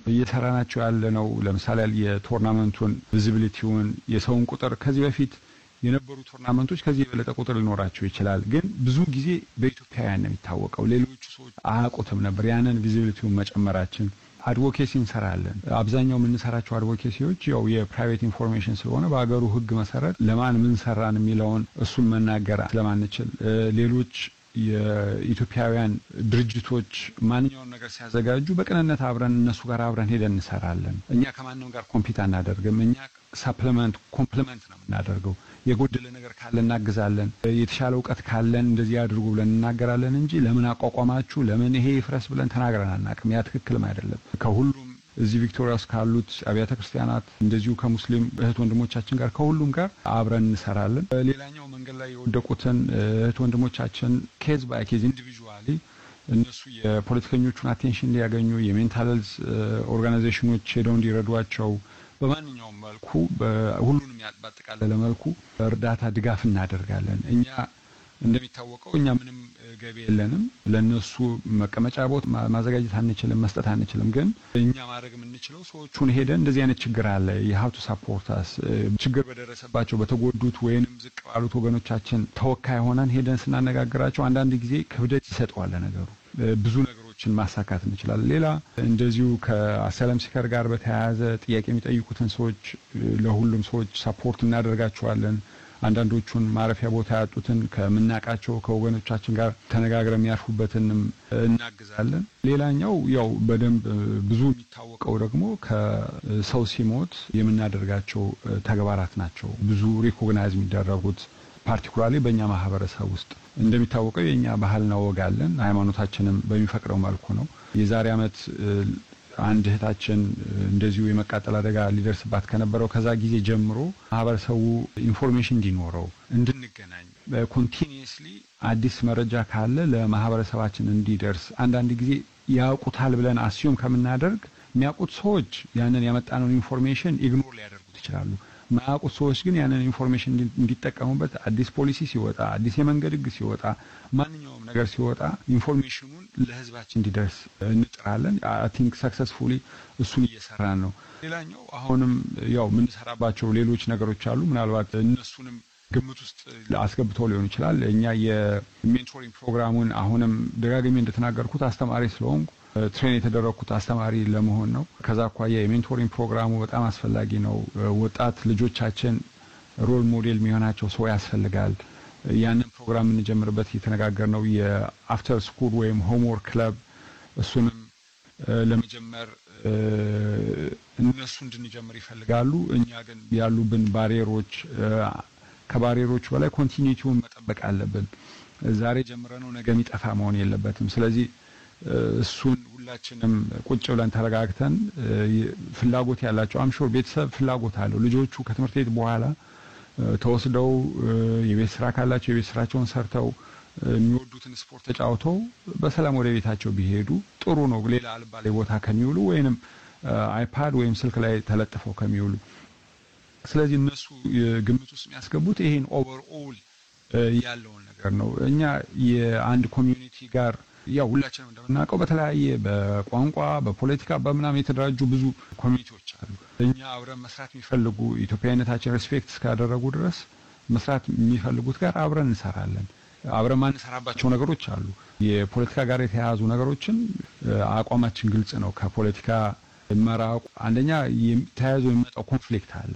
እየሰራናቸው ያለ ነው። ለምሳሌ የቶርናመንቱን ቪዚቢሊቲውን፣ የሰውን ቁጥር ከዚህ በፊት የነበሩ ቶርናመንቶች ከዚህ የበለጠ ቁጥር ሊኖራቸው ይችላል። ግን ብዙ ጊዜ በኢትዮጵያውያን ነው የሚታወቀው። ሌሎቹ ሰዎች አያውቁትም ነበር። ያንን ቪዚቢሊቲውን መጨመራችን አድቮኬሲ እንሰራለን። አብዛኛው የምንሰራቸው አድቮኬሲዎች ያው የፕራይቬት ኢንፎርሜሽን ስለሆነ በሀገሩ ሕግ መሰረት ለማን ምን ሰራን የሚለውን እሱን መናገር ስለማንችል ሌሎች የኢትዮጵያውያን ድርጅቶች ማንኛውን ነገር ሲያዘጋጁ በቅንነት አብረን እነሱ ጋር አብረን ሄደን እንሰራለን። እኛ ከማንም ጋር ኮምፒት አናደርግም። እኛ ሳፕሊመንት ኮምፕሊመንት ነው የምናደርገው። የጎደለ ነገር ካለ እናግዛለን። የተሻለ እውቀት ካለን እንደዚህ አድርጉ ብለን እናገራለን እንጂ ለምን አቋቋማችሁ፣ ለምን ይሄ ይፍረስ ብለን ተናግረን አናውቅም። ያ ትክክልም አይደለም። ከሁሉም እዚህ ቪክቶሪያ ውስጥ ካሉት አብያተ ክርስቲያናት እንደዚሁ ከሙስሊም እህት ወንድሞቻችን ጋር ከሁሉም ጋር አብረን እንሰራለን። ሌላኛው መንገድ ላይ የወደቁትን እህት ወንድሞቻችን ኬዝ ባይ ኬዝ ኢንዲቪዥዋሊ እነሱ የፖለቲከኞቹን አቴንሽን እንዲያገኙ የሜንታል ሄልዝ ኦርጋናይዜሽኖች ሄደው እንዲረዷቸው በማንኛውም መልኩ ሁሉንም ባጠቃለለ መልኩ እርዳታ ድጋፍ እናደርጋለን። እኛ እንደሚታወቀው እኛ ምንም ገቢ የለንም። ለነሱ መቀመጫ ቦታ ማዘጋጀት አንችልም፣ መስጠት አንችልም። ግን እኛ ማድረግ የምንችለው ሰዎቹን ሄደን እንደዚህ አይነት ችግር አለ የሀብቱ ሳፖርታስ ችግር በደረሰባቸው በተጎዱት ወይንም ዝቅ ባሉት ወገኖቻችን ተወካይ ሆነን ሄደን ስናነጋግራቸው አንዳንድ ጊዜ ክብደት ይሰጠዋል ነገሩ ብዙ ነገሮችን ማሳካት እንችላለን። ሌላ እንደዚሁ ከአሳይለም ሲከር ጋር በተያያዘ ጥያቄ የሚጠይቁትን ሰዎች ለሁሉም ሰዎች ሳፖርት እናደርጋቸዋለን። አንዳንዶቹን ማረፊያ ቦታ ያጡትን ከምናውቃቸው ከወገኖቻችን ጋር ተነጋግረን የሚያርፉበትንም እናግዛለን። ሌላኛው ያው በደንብ ብዙ የሚታወቀው ደግሞ ከሰው ሲሞት የምናደርጋቸው ተግባራት ናቸው። ብዙ ሪኮግናይዝ የሚደረጉት ፓርቲኩላርሊ በእኛ ማህበረሰብ ውስጥ እንደሚታወቀው የእኛ ባህልና ወግ አለን። ሃይማኖታችንም በሚፈቅደው መልኩ ነው። የዛሬ ዓመት አንድ እህታችን እንደዚሁ የመቃጠል አደጋ ሊደርስባት ከነበረው ከዛ ጊዜ ጀምሮ ማህበረሰቡ ኢንፎርሜሽን እንዲኖረው እንድንገናኝ ኮንቲኒየስሊ አዲስ መረጃ ካለ ለማህበረሰባችን እንዲደርስ አንዳንድ ጊዜ ያውቁታል ብለን አስዩም ከምናደርግ የሚያውቁት ሰዎች ያንን ያመጣነውን ኢንፎርሜሽን ኢግኖር ሊያደርጉት ይችላሉ። ማያውቁት ሰዎች ግን ያንን ኢንፎርሜሽን እንዲጠቀሙበት አዲስ ፖሊሲ ሲወጣ፣ አዲስ የመንገድ ሕግ ሲወጣ፣ ማንኛውም ነገር ሲወጣ ኢንፎርሜሽኑን ለህዝባችን እንዲደርስ እንጥራለን። አይ ቲንክ ሰክሰስፉሊ እሱን እየሰራን ነው። ሌላኛው አሁንም ያው የምንሰራባቸው ሌሎች ነገሮች አሉ። ምናልባት እነሱንም ግምት ውስጥ አስገብተው ሊሆን ይችላል። እኛ የሜንቶሪንግ ፕሮግራሙን አሁንም ደጋግሜ እንደተናገርኩት አስተማሪ ስለሆንኩ ትሬን የተደረግኩት አስተማሪ ለመሆን ነው። ከዛ አኳያ የሜንቶሪንግ ፕሮግራሙ በጣም አስፈላጊ ነው። ወጣት ልጆቻችን ሮል ሞዴል የሚሆናቸው ሰው ያስፈልጋል። ያንን ፕሮግራም የምንጀምርበት እየተነጋገር ነው። የአፍተር ስኩል ወይም ሆምወርክ ክለብ እሱንም ለመጀመር እነሱ እንድንጀምር ይፈልጋሉ። እኛ ግን ያሉብን ባሪየሮች ከባሪየሮቹ በላይ ኮንቲኒቲውን መጠበቅ አለብን። ዛሬ ጀምረነው ነገ የሚጠፋ መሆን የለበትም። ስለዚህ እሱን ሁላችንም ቁጭ ብለን ተረጋግተን ፍላጎት ያላቸው አምሾር ቤተሰብ ፍላጎት አለው ልጆቹ ከትምህርት ቤት በኋላ ተወስደው የቤት ስራ ካላቸው የቤት ስራቸውን ሰርተው የሚወዱትን ስፖርት ተጫውተው በሰላም ወደ ቤታቸው ቢሄዱ ጥሩ ነው። ሌላ አልባሌ ቦታ ከሚውሉ ወይንም አይፓድ ወይም ስልክ ላይ ተለጥፈው ከሚውሉ። ስለዚህ እነሱ ግምት ውስጥ የሚያስገቡት ይሄን ኦቨርኦል ያለውን ነገር ነው። እኛ የአንድ ኮሚዩኒቲ ጋር ያው ሁላችንም እንደምናውቀው በተለያየ በቋንቋ በፖለቲካ በምናምን የተደራጁ ብዙ ኮሚኒቲዎች አሉ። እኛ አብረን መስራት የሚፈልጉ ኢትዮጵያዊነታችን ሬስፔክት እስካደረጉ ድረስ መስራት የሚፈልጉት ጋር አብረን እንሰራለን። አብረን ማንሰራባቸው ነገሮች አሉ። የፖለቲካ ጋር የተያያዙ ነገሮችን አቋማችን ግልጽ ነው። ከፖለቲካ መራቁ አንደኛ ተያይዞ የሚመጣው ኮንፍሊክት አለ።